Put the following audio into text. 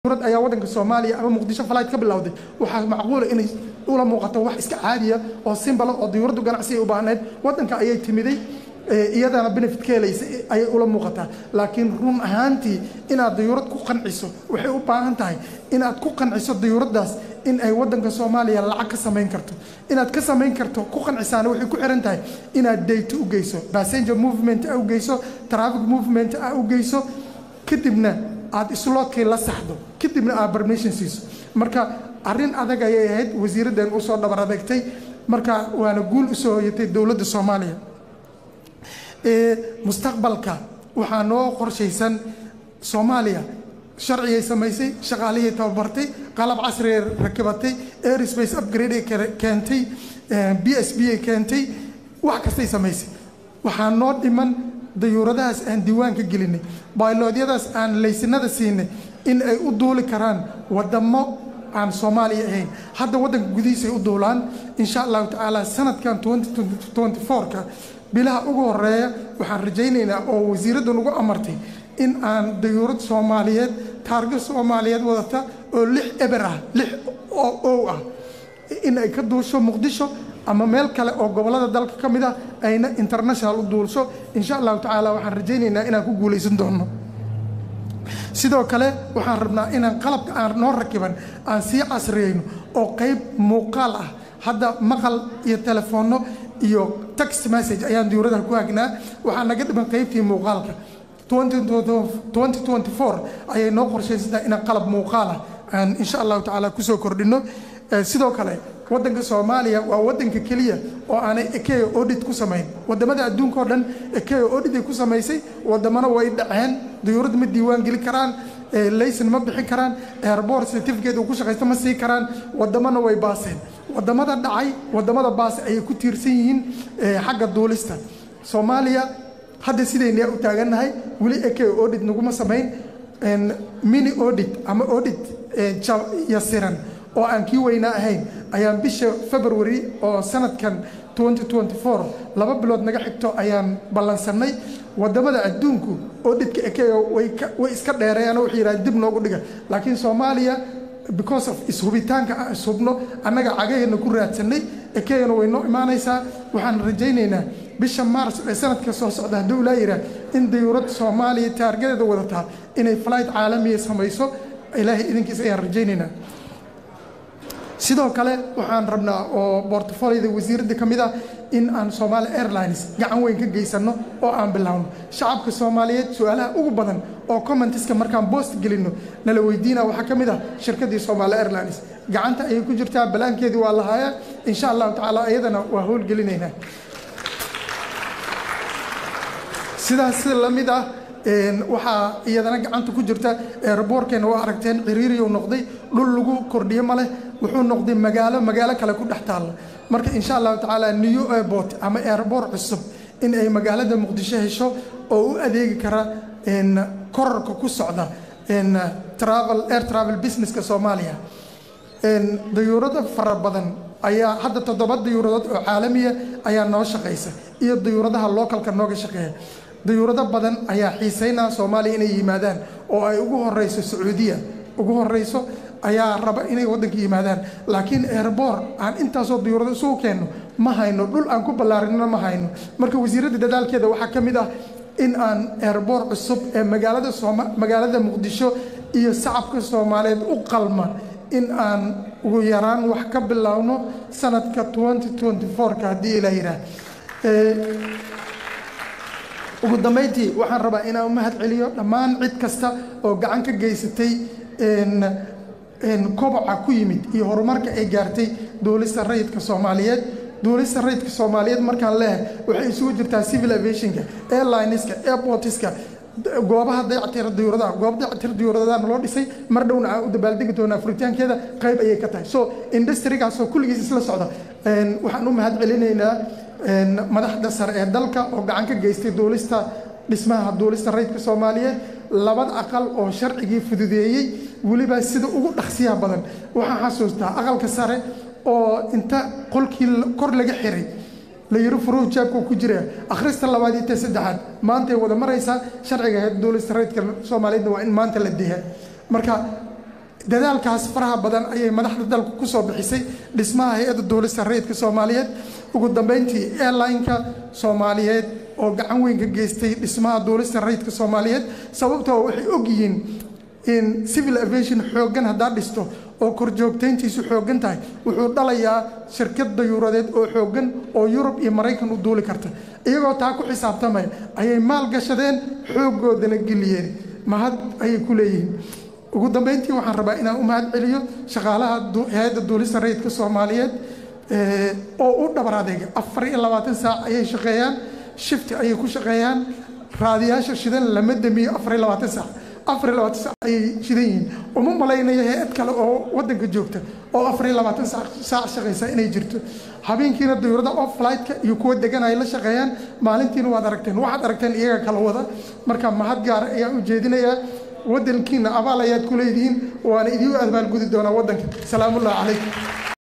dowlad ayaa waddanka soomaaliya ama muqdisho falayd ka bilowday waxaa macquula inay ula muuqato wax iska caadiya oo simbala oo diyuuraddu ganacsi ay u baahnayd waddanka ayay timiday iyadana benefit ka helaysa ayay ula muuqataa laakiin run ahaantii inaad diyuurad ku qanciso waxay u baahan tahay inaad ku qanciso diyuuraddaas in ay waddanka soomaaliya lacag ka samayn karto inaad ka samayn karto ku qancisaana waxay ku xiran tahay inaad dayto u geyso passenger movement a u geyso traffic movement a u geyso kadibna aad isloodkii la saxdo kadibna aad permission siiso marka arrin adag ayay ahayd wasiiraddan usoo dhabar adeegtay marka waana guul usoo hoyatay dowladda soomaaliya mustaqbalka waxaa noo qorshaysan soomaaliya sharcigay samaysay shaqaalihii tababartay qalab casrigay rakibatay airspace upgrade ay keentay b s b ay keentay wax kastay samaysay waxaa noo dhiman dayuuradahaas aan diiwaanka gelinay bayloodyadaas aan laysinada siinay in ay u duuli karaan wadamo aan soomaaliya ahayn hadda waddanka gudihiisa ay u duulaan insha allahu tacaala sanadkan ka bilaha ugu horeeya waxaan rajaynaynaa oo wasiiraddan ugu amartay in aan dayuurad soomaaliyeed taarga soomaaliyeed wadata oo lix eber ah lix oo ow ah in ay ka duusho muqdisho ama meel kale oo gobollada dalka ka mid ah ayna international u duulsho insha allahu tacaala waxaan rajaynaynaa inaan ku guulaysan doono sidoo kale waxaan rabnaa inaan qalabka aan noo rakiban aan sii casriyeyno oo qayb muuqaal ah hadda maqal iyo telefoonno iyo text message ayaan diyuuradaha ku hagnaa waxaa naga dhiman qaybtii muuqaalka ayay noo qorshaysantahay inaan qalab muuqaalah aan insha allahu tacaala kusoo kordhino sidoo kale waddanka soomaaliya waa waddanka keliya oo aanay ekeo audit ku samayn wadamada adduunka oo dhan ekeo audit ay ku samaysay wadamana way dhaceen diyuurad ma diiwaan geli karaan layson ma bixin karaan airbort certificate uu ku shaqaysta ma sii karaan wadamana way baaseen wadamada dhacay wadamada baase ayay ku tiirsan yihiin xagga duulista soomaaliya hadda sidaynaa u taagannahay weli ekeo audit naguma samayn mini audit ama audit yasiran oo aan kii weynaa ahayn ayaan bisha february oo sanadkan laba bilood naga xigto ayaan ballansannay wadamada adduunku audhitka ekeo way iska dheereeyaan waxay yidhahdeen dib noogu dhiga laakiin soomaaliya because of ishubitaanka aan ishubno annaga cagaheenna ku raadsanay ekeyana way noo imaanaysaa waxaan rajaynaynaa bisha maars ee sanadka soo socda hadduu ilaa yidhaah in dayuurad soomaaliya taargadeeda wadataa inay flight caalamiya samayso ilaahay idinkiis ayaan rajaynaynaa sidoo kale waxaan rabnaa oo bortfolioda wasiiradda ka mid ah in aan somaali airlines gacan weyn ka geysanno oo aan bilaawno shacabka soomaaliyeed su-aalaha ugu badan oo commentiska markaan boost gelinno nala weydiina waxaa ka mid ah shirkaddii somaali airlines gacanta ayay ku jirtaa balaankeedii waa lahaayaa insha allahu tacaala iyadana waa howlgelinaynaa sidaas la mid ah waxaa iyadana gacanta ku jirta eeraboorkeena waa aragteen ciriiriyu noqday dhul lagu kordhiyo ma leh wuxuu noqday magaalo magaalo kale ku dhex taalla marka insha allahu tacaala new airport ama airboor cusub in ay magaalada muqdisho hesho oo u adeegi kara korarka ku socda travel air travel businesska soomaaliya dayuurado fara badan ayaa hadda toddoba dayuuradood oo caalamiya ayaa noo shaqaysa iyo dayuuradaha localka nooga shaqeeya dayuurado badan ayaa xiisaynaa soomaaliya inay yimaadaan oo ay ugu horeyso sacuudiya ugu horeyso ayaa raba inay waddanka yimaadaan laakiin airboor aan intaasoo dayuurado isugu keenno ma hayno dhul aan ku ballaarinana ma hayno marka wasiiradda dadaalkeeda waxaa ka mid ah in aan airboor cusub ee magaalada sooma magaalada muqdisho iyo shacabka soomaaliyeed u qalma in aan ugu yaraan wax ka bilaawno sanadka ka haddii ilaa yidhaah ugu dambayntii waxaan rabaa inaan u mahad celiyo dhammaan cid kasta oo gacan ka geysatay koboca ku yimid iyo horumarka ay gaartay duulista rayidka soomaaliyeed duulista rayidka soomaaliyeed markaan leehay waxay isugu jirtaa civil aviationka airlineska airportiska goobaha dayactira dayuuradaha goob dayactira dayuuradana loo dhisay mar dhowna aan u dabaaldegi doonaa furitaankeeda qayb ayay ka tahay so industrigaasoo kulligiis isla socda waxaan u mahad celinaynaa madaxda sare ee dalka oo gacan ka geystay duulista dhismaha duulista rayidka soomaaliyeed labada aqal oo sharcigii fududeeyey weliba sida ugu dhaqsiyaha badan waxaan xasuustaa aqalka sare oo inta qolkii kor laga xiray la yiri furuhu jaabku ku jira akhrista labaad iyo ta saddexaad maantay wada maraysaa sharciga duulista rayidka soomaaliyeedna waa in maanta la diha marka dadaalkaas faraha badan ayay madaxda dalku ku soo bixisay dhismaha hay-adda duulista rayidka soomaaliyeed ugu dambeyntii airline-ka soomaaliyeed oo gacan weyn ka geystay dhismaha duulista rayidka soomaaliyeed sababtoo waxay ogyihiin in civil aviation xooggan haddaad dhisto oo korjoogtayntiisu xooggan tahay wuxuu dhalayaa shirkad dayuuradeed oo xooggan oo yurub iyo maraykan u duuli karta iyagoo taa ku xisaabtamaya ayay maal gashadeen xooggoodana geliyeen mahad ayay ku leeyihiin ugu dambeyntii waxaan rabaa inaan u mahad celiyo shaqaalaha hay-adda duulista rayidka soomaaliyeed oo u dhabar adeega afar iyo labaatan saac ayay shaqeeyaan shifti ayay ku shaqeeyaan raadiyaasha shidan lama damiyo afar iyo labaatan saac afar iyo labaatan saac ayay shidan yihiin uma malaynayo hay-ad kale oo waddanka joogta oo afar iyo labaatan saac shaqaysa inay jirto habeenkiina dayuurada off flightka iyo kuwa degan ay la shaqeeyaan maalintiina waad aragteen waxaad aragteen iyaga kala wada marka mahad gaara ayaan u jeedinayaa waddankiina abaal ayaad ku leedihiin waana idiu abaalgudi doonaa waddanka salaamullahi calaykum